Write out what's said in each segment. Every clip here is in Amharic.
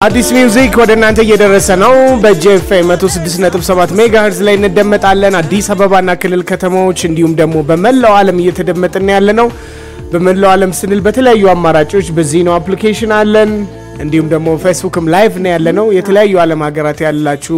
አዲስ ሚውዚክ ወደ እናንተ እየደረሰ ነው። በጄፍ 106.7 ሜጋ ሄርዝ ላይ እንደመጣለን። አዲስ አበባና ክልል ከተሞች እንዲሁም ደግሞ በመላው ዓለም እየተደመጥን ያለ ነው። በመላው ዓለም ስንል በተለያዩ አማራጮች በዚህ ነው አፕሊኬሽን አለን። እንዲሁም ደግሞ ፌስቡክም ላይቭ ነው ያለ ነው። የተለያዩ ዓለም ሀገራት ያላችሁ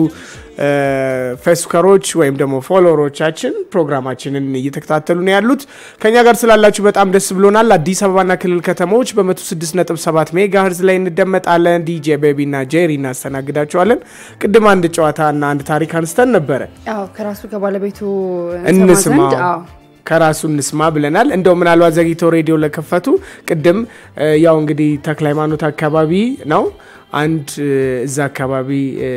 ፌስቡከሮች ወይም ደግሞ ፎሎወሮቻችን ፕሮግራማችንን እየተከታተሉ ነው ያሉት። ከኛ ጋር ስላላችሁ በጣም ደስ ብሎናል። አዲስ አበባና ክልል ከተሞች በ106.7 ሜጋ ሄርዝ ላይ እንደመጣለን። ዲጄ ቤቢ እና ጄሪ እናስተናግዳቸዋለን። ቅድም አንድ ጨዋታ እና አንድ ታሪክ አንስተን ነበረ። አዎ ከራሱ ከባለቤቱ እንስማ ዘንድ አዎ ከራሱ እንስማ ብለናል። እንደው ምናልባት ዘግይተው ሬዲዮ ለከፈቱ ቅድም ያው እንግዲህ ተክለ ሃይማኖት አካባቢ ነው አንድ እዛ አካባቢ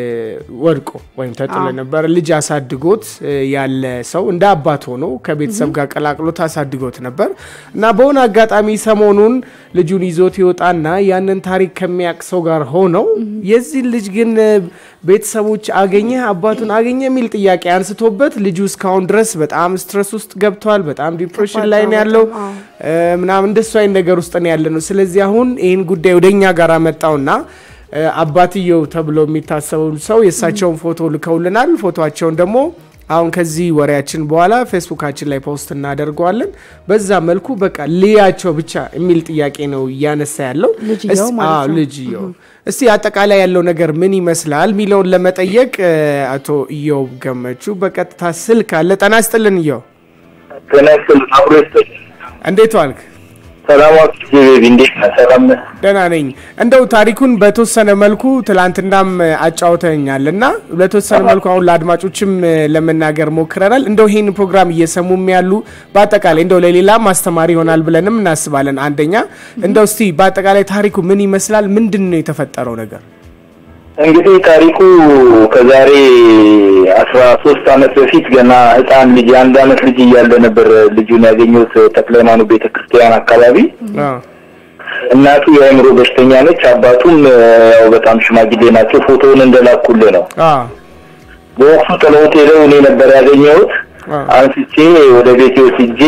ወድቆ ወይም ተጥሎ ነበር። ልጅ አሳድጎት ያለ ሰው እንደ አባት ሆኖ ከቤተሰብ ጋር ቀላቅሎት አሳድጎት ነበር እና በሆነ አጋጣሚ ሰሞኑን ልጁን ይዞት ይወጣና ያንን ታሪክ ከሚያውቅ ሰው ጋር ሆነው የዚህ ልጅ ግን ቤተሰቦች አገኘ አባቱን አገኘ የሚል ጥያቄ አንስቶበት ልጁ እስካሁን ድረስ በጣም ስትረስ ውስጥ ገብቷል። በጣም ዲፕሬሽን ላይ ነው ያለው ምናምን እንደሱ አይነት ነገር ውስጥ ነው ያለ ነው። ስለዚህ አሁን ይህን ጉዳይ ወደኛ ጋር መጣውና አባትየው ተብሎ የሚታሰቡ ሰው የእሳቸውን ፎቶ ልከውልናል። ፎቶቸውን ደግሞ አሁን ከዚህ ወሬያችን በኋላ ፌስቡካችን ላይ ፖስት እናደርገዋለን። በዛ መልኩ በቃ ልያቸው ብቻ የሚል ጥያቄ ነው እያነሳ ያለው ልጅየው ማለት ነው። ልጅየው። እስቲ አጠቃላይ ያለው ነገር ምን ይመስላል የሚለውን ለመጠየቅ አቶ እዮብ ገመቹ በቀጥታ ስልክ አለ። ጤና ይስጥልን እዮብ፣ ጤና ይስጥልን። አብሮ ይስጥልን። እንዴት ዋልክ? ሰላም ዋልክ ቤቢ፣ እንዴት ነህ? ሰላም ነህ? ደህና ነኝ። እንደው ታሪኩን በተወሰነ መልኩ ትላንትናም አጫውተኛል እና በተወሰነ መልኩ አሁን ለአድማጮችም ለመናገር ሞክረናል። እንደው ይህን ፕሮግራም እየሰሙም ያሉ በአጠቃላይ እንደው ለሌላም አስተማሪ ይሆናል ብለንም እናስባለን። አንደኛ እንደው እስቲ በአጠቃላይ ታሪኩ ምን ይመስላል? ምንድን ነው የተፈጠረው ነገር? እንግዲህ ታሪኩ ከዛሬ አስራ ሶስት አመት በፊት ገና ህፃን ልጅ የአንድ አመት ልጅ እያለ ነበር ልጁን ያገኘሁት ተክለ ሃይማኖት ቤተ ክርስቲያን አካባቢ። አዎ። እናቱ የአእምሮ በሽተኛ ነች፣ አባቱም ያው በጣም ሽማግሌ ናቸው። ፎቶውን እንደላኩልህ ነው። አዎ። በወቅቱ ጥለውት ሄደው እኔ ነበር ያገኘሁት። አዎ። አንስቼ ወደ ቤቴ ወስጄ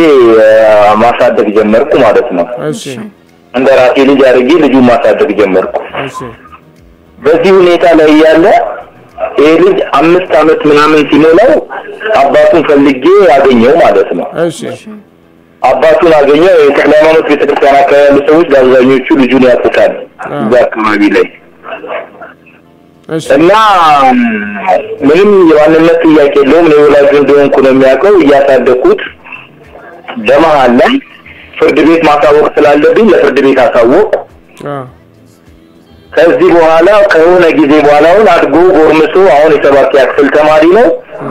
ማሳደግ ጀመርኩ ማለት ነው። እሺ። እንደ ራሴ ልጅ አድርጌ ልጁን ማሳደግ ጀመርኩ። እሺ። በዚህ ሁኔታ ላይ ያለ ይሄ ልጅ አምስት አመት ምናምን ሲሞላው አባቱን ፈልጌ አገኘው ማለት ነው። እሺ። አባቱን አገኘው። የተክለ ሃይማኖት ቤተክርስቲያን አካባቢ ያሉ ሰዎች በአብዛኞቹ ልጁን ያውቁታል እዛ አካባቢ ላይ እሺ። እና ምንም የማንነት ጥያቄ የለውም። እኔ ወላጁ እንደሆንኩ ነው የሚያውቀው። እያሳደግኩት በመሀል ላይ ፍርድ ቤት ማሳወቅ ስላለብኝ ለፍርድ ቤት አሳወቅ አዎ። ከዚህ በኋላ ከሆነ ጊዜ በኋላ አሁን አድጎ ጎርምሶ አሁን የሰባተኛ ክፍል ተማሪ ነው።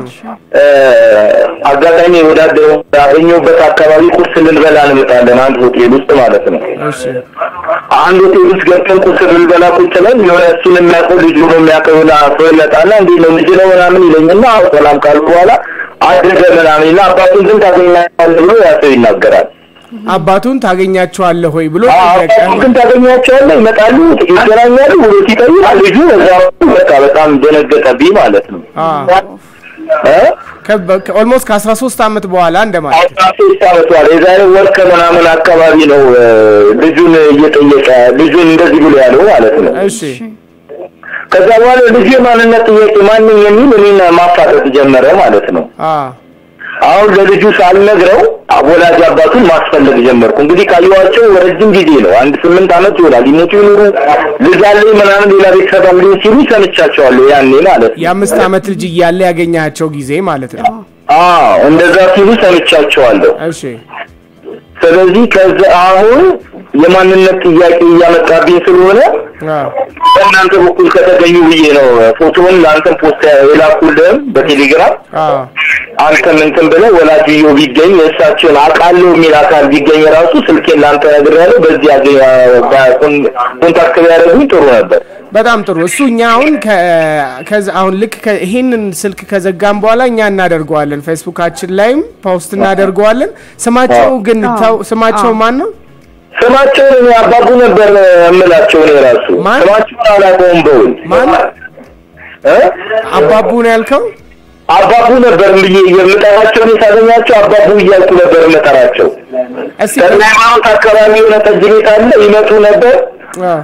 አጋጣሚ ወዳደረው ያገኘሁበት አካባቢ ቁርስ ልንበላ እንመጣለን፣ አንድ ሆቴል ውስጥ ማለት ነው። እሺ። አንድ ሆቴል ውስጥ ገብተን ቁርስ ልንበላ ቁጭ ብለን የሆነ እሱን የሚያውቀው ልጁ ነው የሚያውቀው የሆነ ሰው ይመጣና እንዴት ነው ልጅ ነው ምናምን ይለኝና አዎ ሰላም ካሉ በኋላ አደገ ምናምን ይልና አባቱን ግን ታገኛለህ ብሎ ያ ሰው ይናገራል። አባቱን ታገኛቸዋለህ ወይ ብሎ ጠየቀ። አባቱን ግን ታገኛቸዋለህ፣ ይመጣሉ፣ ይገናኛሉ ብሎ ሲጠይቅ ልጁ በዛ በቃ በጣም ደነገጠብኝ ማለት ነው እ ኦልሞስት ከ13 ዓመት በኋላ እንደማለት አስራ ሶስት አመት በኋላ የዛሬ ወር ከምናምን አካባቢ ነው እ ልጁን እየጠየቀ ልጁን እንደዚህ ብሎ ያለው ማለት ነው። እሺ። ከዛ በኋላ ልጁ የማንነት ጥያቄ ማንኝ የሚል እኔን ማፋጠጥ ጀመረ ማለት ነው። አዎ። አሁን ለልጁ ሳልነግረው ወላጅ አባቱን ማስፈለግ ጀመርኩ። እንግዲህ ካየኋቸው ረጅም ጊዜ ነው፣ አንድ ስምንት አመት ይሆናል። ይሞቱ ይኑሩ ልጅ አለኝ ምናምን ሌላ ቤተሰብ አለኝ ሲሉ ሰምቻቸዋለሁ ያኔ ማለት ነው። የአምስት ዓመት ልጅ እያለ ያገኛቸው ጊዜ ማለት ነው። አዎ እንደዛ ሲሉ ሰምቻቸዋለሁ። እሺ። ስለዚህ ከዛ አሁን የማንነት ጥያቄ እያመጣብኝ ስለሆነ አዎ። በእናንተ በኩል ከተገኙ ብዬ ነው ፎቶውን ለአንተም ፖስት የላኩልህም በቴሌግራም አዎ። አንተም እንትን ብለህ ወላጅዮ ቢገኝ እሳቸውን አውቃለሁ የሚል አካል ቢገኝ ራሱ ስልኬን ለአንተ ነግሬያለሁ። በዚህ ያገኝ ኮንታክት ቢያደርጉኝ ጥሩ ነበር። በጣም ጥሩ። እሱ እኛ አሁን ከ- ከዛ- አሁን ልክ ከ- ይሄንን ስልክ ከዘጋም በኋላ እኛ እናደርገዋለን፣ ፌስቡካችን ላይም ፖስት እናደርገዋለን። ስማቸው ግን ታው- ስማቸው ማን ነው? ስማቸውን እኔ አባቡ ነበር የምላቸው እኔ ራሱ ማን? ስማቸውን አላውቀውም በውል ማን? እ? አባቡ ነው ያልከው? አባቡ ነበር ብዬ የምጠራቸው እኔ ሳገኛቸው አባቡ እያልኩ ነበር የምጠራቸው። እስቲ ከሃይማኖት አካባቢ የሆነ ጠጅ ቤት አለ ይመጡ ነበር። አዎ።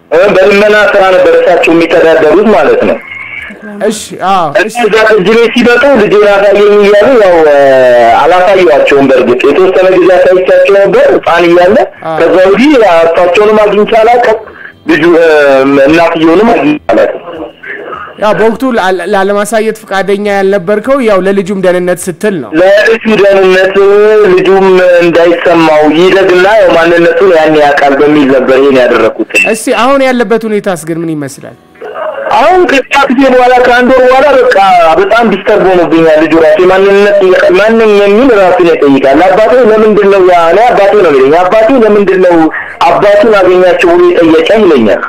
በልመና ስራ ነበር እሳቸው የሚተዳደሩት ማለት ነው። እሺ አዎ እሺ እዛ እጅ ቤት ሲመጡ ልጄን አሳየኝ እያሉ ያው አላሳየኋቸውም። በእርግጥ የተወሰነ ጊዜ አሳይቻቸው ነበር ህፃን እያለ። ከዛ ወዲህ እሳቸውንም አግኝቼ አላውቅም፣ ልጁ እናትየውንም አግኝቼ አላውቅም። ያው በወቅቱ ላለማሳየት ፈቃደኛ ያልነበርከው ያው ለልጁም ደህንነት ስትል ነው። ለልጁ ደህንነት ልጁም እንዳይሰማው ይደግና ያው ማንነቱን ያን ያውቃል በሚል ነበር ይሄን ያደረኩት። እስቲ አሁን ያለበት ሁኔታስ ግን ምን ይመስላል? አሁን ከዛ ጊዜ በኋላ ከአንድ ወር በኋላ በቃ በጣም ዲስተርብ ሆኖብኛል። ልጁ ራሱ የማንነት ማንም የሚል ራሱን ይጠይቃል። አባቴ ለምንድን ነው ያ እኔ አባቴ ነው የሚለኝ አባቴ ለምንድን ነው አባቱን አገኛቸው ብሎ የጠየቀኝ ይለኛል።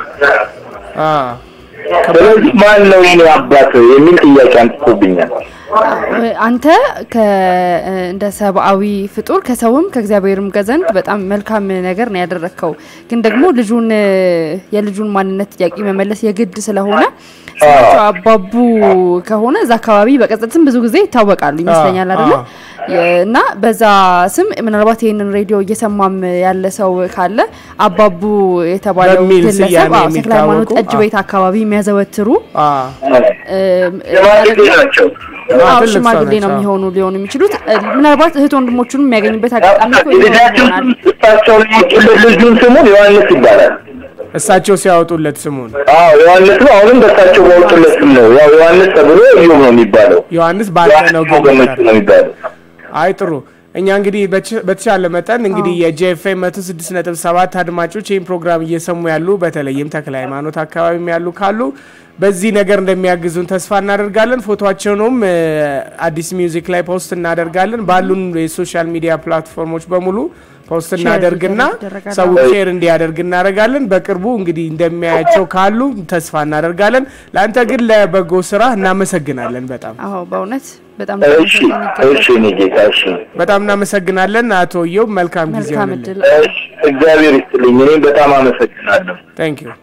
ስለዚህ ማን ነው የኔ አባት የሚል ጥያቄ አንስቶብኛል። አንተ እንደ ሰብአዊ ፍጡር ከሰውም ከእግዚአብሔርም ዘንድ በጣም መልካም ነገር ነው ያደረግከው። ግን ደግሞ ልጁን የልጁን ማንነት ጥያቄ መመለስ የግድ ስለሆነ ስማቸው አባቡ ከሆነ እዛ አካባቢ በቅጽል ስም ብዙ ጊዜ ይታወቃሉ ይመስለኛል አይደለ? እና በዛ ስም ምናልባት ይህንን ሬዲዮ እየሰማም ያለ ሰው ካለ አባቡ የተባለው ግለሰብ ተክለ ሃይማኖት ጠጅ ቤት አካባቢ የሚያዘወትሩ ሽማግሌ ነው የሚሆኑ ሊሆኑ የሚችሉት ምናልባት እህት ወንድሞቹን የሚያገኝበት አጋጣሚ ልጁን ስሙን ዮሐንስ ይባላል። እሳቸው ሲያወጡለት ስሙን አዎ ዮሐንስ ነው። አሁንም በእሳቸው ባወጡለት ስም ነው። ያው ዮሐንስ ተብሎ እዮብ ነው የሚባለው። ዮሐንስ ባንተ ነው ገመቹ ነው የሚባለው። አይ ጥሩ። እኛ እንግዲህ በተቻለ መጠን እንግዲህ የጄኤፍኤም መቶ ስድስት ነጥብ ሰባት አድማጮች ይህን ፕሮግራም እየሰሙ ያሉ በተለይም ተክለ ሃይማኖት አካባቢም ያሉ ካሉ በዚህ ነገር እንደሚያግዙን ተስፋ እናደርጋለን። ፎቶቸውንም አዲስ ሚውዚክ ላይ ፖስት እናደርጋለን። ባሉን የሶሻል ሚዲያ ፕላትፎርሞች በሙሉ ፖስት እናደርግና ሰው ሼር እንዲያደርግ እናደርጋለን። በቅርቡ እንግዲህ እንደሚያያቸው ካሉ ተስፋ እናደርጋለን። ለአንተ ግን ለበጎ ስራ እናመሰግናለን በጣም አዎ፣ በእውነት በጣም እሺ፣ እሺ፣ እኔ ጌታ እሺ፣ በጣም እናመሰግናለን አቶ እዮብ። መልካም ጊዜ መልካም ይሆንልን። እድል እግዚአብሔር ይስጥልኝ። እኔም በጣም አመሰግናለሁ። ታንክ ዩ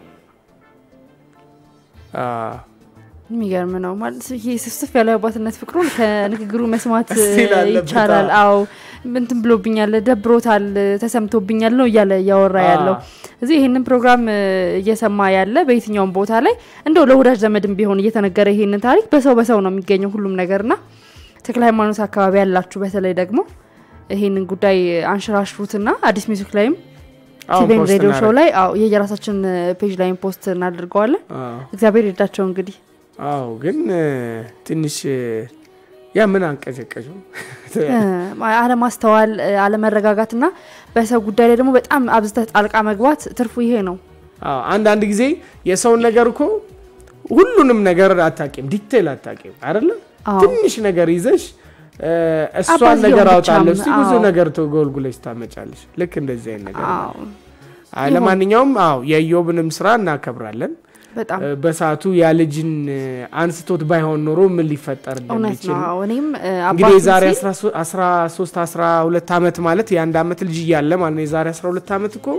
የሚገርም ነው ማለት ይሄ ስፍስፍ ያለ አባትነት ፍቅሩን ከንግግሩ መስማት እስቲ ላለበት፣ ይቻላል። አዎ እንትን ብሎብኛል፣ ደብሮታል፣ ተሰምቶብኛል ነው እያለ እያወራ ያለው እዚህ ይህንን ፕሮግራም እየሰማ ያለ በየትኛውም ቦታ ላይ እንደው ለወዳጅ ዘመድም ቢሆን እየተነገረ ይሄንን ታሪክ በሰው በሰው ነው የሚገኘው ሁሉም ነገርና ተክለ ሃይማኖት አካባቢ ያላችሁ በተለይ ደግሞ ይሄንን ጉዳይ አንሸራሽሩትና አዲስ ሚውዚክ ላይም አዎ፣ ቲቪን ፖስት ሬዲዮ ሾው እናደርግ። ላይ አዎ የየራሳችን ፔጅ ላይም ፖስት እናደርገዋለን። አዎ። እግዚአብሔር ይርዳቸው እንግዲህ አዎ ግን እ፣ ትንሽ እ፣ ያ ምን አንቀጨቀጭው እ፣ አለማስተዋል እ፣ አለመረጋጋትና በሰው ጉዳይ ላይ ደግሞ በጣም አብዝተህ ጣልቃ መግባት ትርፉ ይሄ ነው። አዎ አንዳንድ ጊዜ የሰውን ነገር እኮ ሁሉንም ነገር አታቂም፣ ዲቴል አታቂም አይደለ? አዎ። ትንሽ ነገር ይዘሽ እ፣ እሷን አባዝየውን ነገር ብቻም፣ አውጣለሁ እስቲ ብዙ አዎ። ነገር ተጎልጉለሽ ታመጫለሽ። ልክ እንደዚህ አይነት ነገር አዎ አይ፣ ለማንኛውም አዎ የኢዮብንም ስራ እናከብራለን። በጣም እ፣ በሰዓቱ ያ ልጅን እ፣ አንስቶት ባይሆን ኖሮ ምን ሊፈጠር እውነት እንደሚችል ነው። አዎ፣ እኔም እ፣ እንግዲህ አባቱን የዛሬ ሲል 13 12 ዓመት ማለት የአንድ ዓመት ልጅ እያለ ማለት ነው። የዛሬ 12 ዓመት እኮ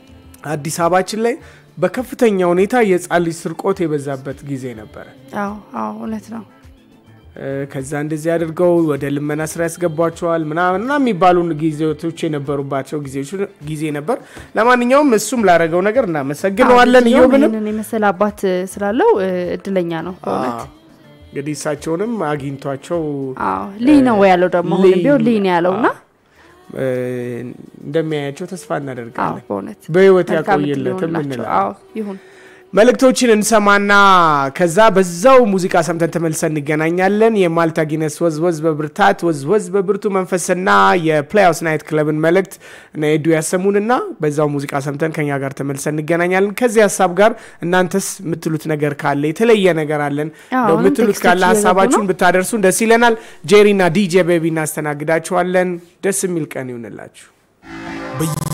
አዲስ አበባችን ላይ በከፍተኛ ሁኔታ የህፃን ልጅ ስርቆት የበዛበት ጊዜ ነበረ። አዎ አዎ እውነት ነው። እ፣ ከዛ እንደዚህ አድርገው ወደ ልመና ስራ ያስገቧቸዋል ምናምን እና የሚባሉ ጊዜቶች የነበሩባቸው ጊዜዎች ጊዜ ነበር። ለማንኛውም እሱም ላደረገው ነገር እናመሰግነዋለን። አዎ፣ እዮብንም ይህንን የመሰለ አባት እ፣ ስላለው እ፣ እድለኛ ነው በእውነት። አዎ፣ እንግዲህ እሳቸውንም አግኝቷቸው አዎ ልይ ነው ያለው ደግሞ አሁንም ልይ ቢሆን ልይ ነው ያለው እና እ፣ እንደሚያያቸው ተስፋ አዎ እናደርጋለን። በእውነት በህይወት መልካም እድል ያቆየለትም ይሁንላቸው። እንላለን። አዎ ይሁን። መልእክቶችን እንሰማና ከዛ በዛው ሙዚቃ ሰምተን ተመልሰን እንገናኛለን። የማልታ ጊነስ ወዝወዝ በብርታት ወዝወዝ በብርቱ መንፈስና የፕሌይሃውስ ናይት ክለብን መልእክት እና ኤዱ ያሰሙንና በዛው ሙዚቃ ሰምተን ከኛ ጋር ተመልሰን እንገናኛለን። ከዚህ ሀሳብ ጋር እናንተስ የምትሉት ነገር ካለ የተለየ ነገር አለን አዎ፣ እንደው አሁንም የምትሉት ካለ ቴክስቶች እየገቡ ሀሳባችሁን ነው። ብታደርሱን ደስ ይለናል። ጄሪና ዲጄ ቤቢ እናስተናግዳችኋለን። ደስ የሚል ቀን ይሁንላችሁ።